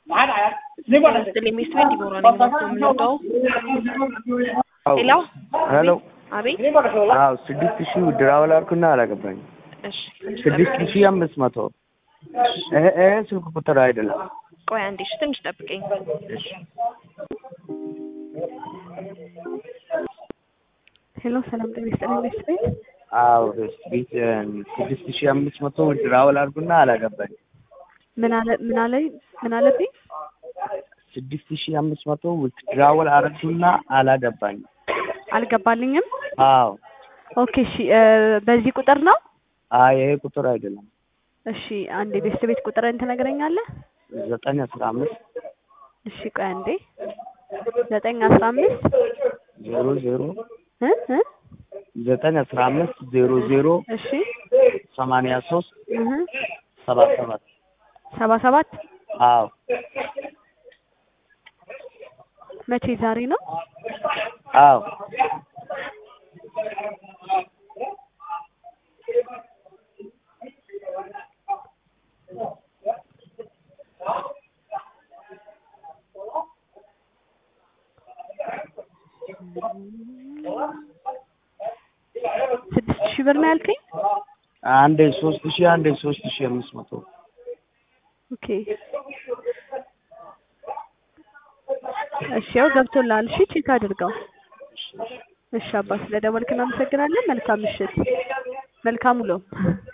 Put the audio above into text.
ሚስት ቤት ዲቦራ ነኝ ማለት ነው የምንወጣው። ሄሎ ሄሎ አቤት። አዎ ስድስት ሺህ ድራውል አልኩና አላገባኝም። እሺ ትንሽ ስድስት ጠብቀኝ። ሺህ አምስት መቶ ይሄ ይሄ ስልክ ቁጥር አይደለም። ቆይ አንዴ እሺ፣ ትንሽ ጠብቀኝ። ሄሎ ሰላም ጤና ይስጥልኝ ሚስት ቤት አዎ ቤት ስድስት ሺህ አምስት መቶ ድራውል አልኩና አላገባኝም። ምን አለ ምን አለኝ ምን አለብኝ? ስድስት ሺህ አምስት መቶ ድራውል አረግኩና አላገባኝም። አልገባልኝም። አዎ ኦኬ እሺ እ በዚህ ቁጥር ነው? አይ ይሄ ቁጥር አይደለም። እሺ አንዴ ቤስት ቤት ቁጥርን ትነግረኛለህ? ዘጠኝ አስራ አምስት እሺ ቆይ አንዴ ዘጠኝ አስራ አምስት ዜሮ ዜሮ እ እ ዘጠኝ አስራ አምስት ዜሮ ዜሮ እሺ ሰማንያ ሶስት እህ ሰባ ሰባት ሰባ ሰባት አዎ መቼ ዛሬ ነው? አዎ ስድስት ሺህ ብር ነው ያልከኝ? አንዴ ሶስት ሺህ አንዴ ሶስት ሺህ አምስት መቶ ኦኬ እሺ ያው ገብቶልሃል። እሺ ቼክ አድርገው። እሺ አባ ስለደወልክ እናመሰግናለን። መልካም ምሽት፣ መልካም ውሎ።